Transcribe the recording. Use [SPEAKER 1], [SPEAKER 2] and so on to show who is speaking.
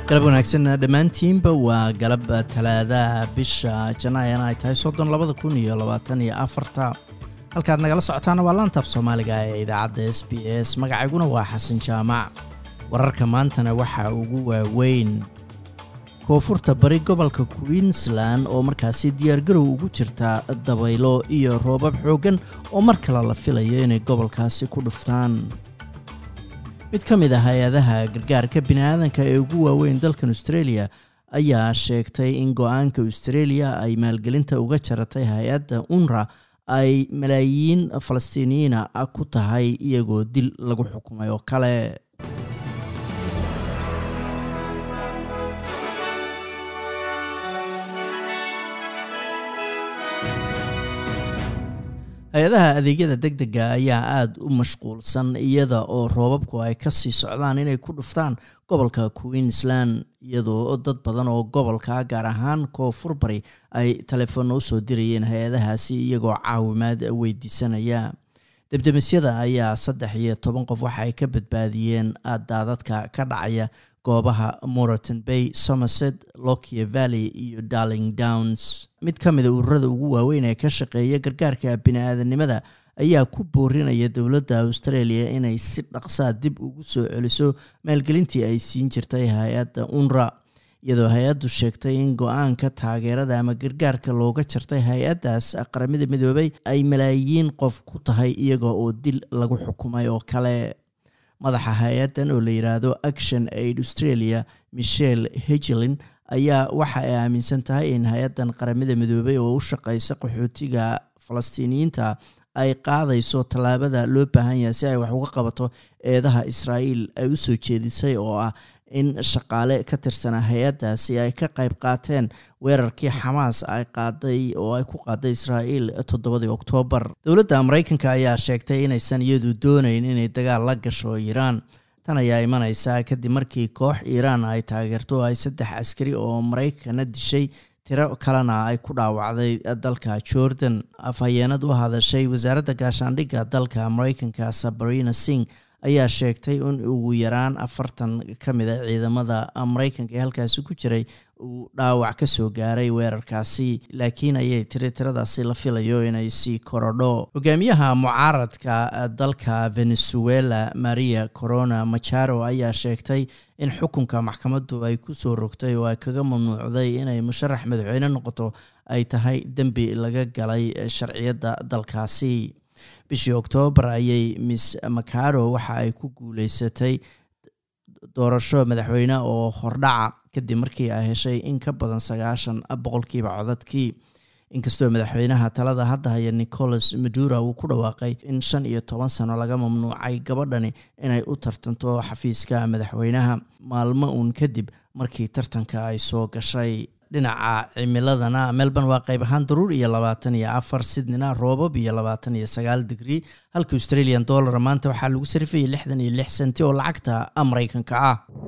[SPEAKER 1] galab wanaagsan dhammaantiinba waa galab talaadaha bisha janaayana ay tahay soddon labada kun iyo labaatan iyo afarta halkaad nagala socotaana waa laantaaf soomaaliga ee idaacadda s b s magacayguna waa xasan jaamac wararka maantana waxaa ugu waaweyn koonfurta bari gobolka queensland oo markaasi diyaargarow ugu jirta dabaylo iyo roobab xooggan oo mar kale la filayo inay gobolkaasi ku dhuftaan mid ka mid ah hay-adaha gargaarka biniaadanka ee ugu waaweyn dalkan australia ayaa sheegtay in go-aanka australia ay maalgelinta uga jaratay hay-adda unra ay malaayiin falastiiniyiina ku tahay iyagoo dil lagu xukumay oo kale hay-adaha adeegyada deg dega ayaa aada u mashquulsan iyada oo roobabku ay kasii socdaan inay ku dhuftaan gobolka queensland iyadoo dad badan oo gobolka gaar ahaan koonfur bari ay taleefoonna usoo dirayeen hay-adahaasi iyagoo caawimaad weydiisanaya debdemisyada ayaa saddex iyo toban qof waxa ay ka badbaadiyeen daadadka ka dhacaya goobaha moreton bay somerset lokia valley iyo darling downs mid ka mida ururada ugu waaweyn ee ka shaqeeya gargaarka bini-aadanimada ayaa ku boorinaya dowladda australia inay si dhaqsaa dib ugu soo celiso maalgelintii ay siin jirtay hay-adda unra iyadoo hay-addu sheegtay in go-aanka taageerada ama gargaarka looga jartay hay-addaas qaramada midoobay ay malaayiin qof ku tahay iyaga oo dil lagu xukumay oo kale madaxa hay-addan oo la yidhaahdo action aid australia michelle hegelin ayaa waxa ay aaminsan tahay in hay-addan qaramada midoobay oo u shaqeysa qaxootiga falastiiniyiinta ay qaadayso tallaabada loo baahan yahay si ay wax uga qabato eedaha israa'iil ay u soo jeedisay oo ah in shaqaale ka tirsanaa hay-addaasi ay ka qayb qaateen weerarkii xamaas ay qaaday oo ay ku qaaday israa'iil toddobadii oktoobar dowladda maraykanka ayaa sheegtay inaysan iyadu doonayn inay dagaal la gasho iiraan tan ayaa imaneysaa kadib markii koox iiraan ay taageerto ay saddex askari oo maraykana dishay tiro kalena ay ku dhaawacday dalka jordan afhayeenad u hadashay wasaaradda gaashaandhigga dalka maraykanka sabarina sing ayaa sheegtay in ugu yaraan afartan ka mid a ciidamada maraykanka ee halkaasi ku jiray uu dhaawac ka soo gaaray weerarkaasi laakiin ayay tiri tiradaasi la filayo inay sii korodho hogaamiyaha mucaaradka dalka venezuela maria corona macharo ayaa sheegtay in xukunka maxkamaddu ay ku soo rogtay oo ay kaga mamnuucday inay musharax madaxweyne noqoto ay tahay dembi laga galay sharciyadda dalkaasi bishii oktoobar ayay miss macaro waxa ay ku guuleysatay doorasho madaxweyne oo hordhaca kadib markii ay heshay in ka badan sagaashan boqolkiiba codadkii inkastoo madaxweynaha talada hadda haya nicolas madura uu ku dhawaaqay in shan iyo toban sano laga mamnuucay gabadhani inay u tartanto xafiiska madaxweynaha maalmo uun kadib markii tartanka ay soo gashay dhinaca cimiladana melbourne waa qayb ahaan daruur iyo labaatan iyo afar sydneyna roobab iyo labaatan iyo sagaal digrii halka australian dollar maanta waxaa lagu sarifayay lixdan iyo lix senti oo lacagta maraykanka ah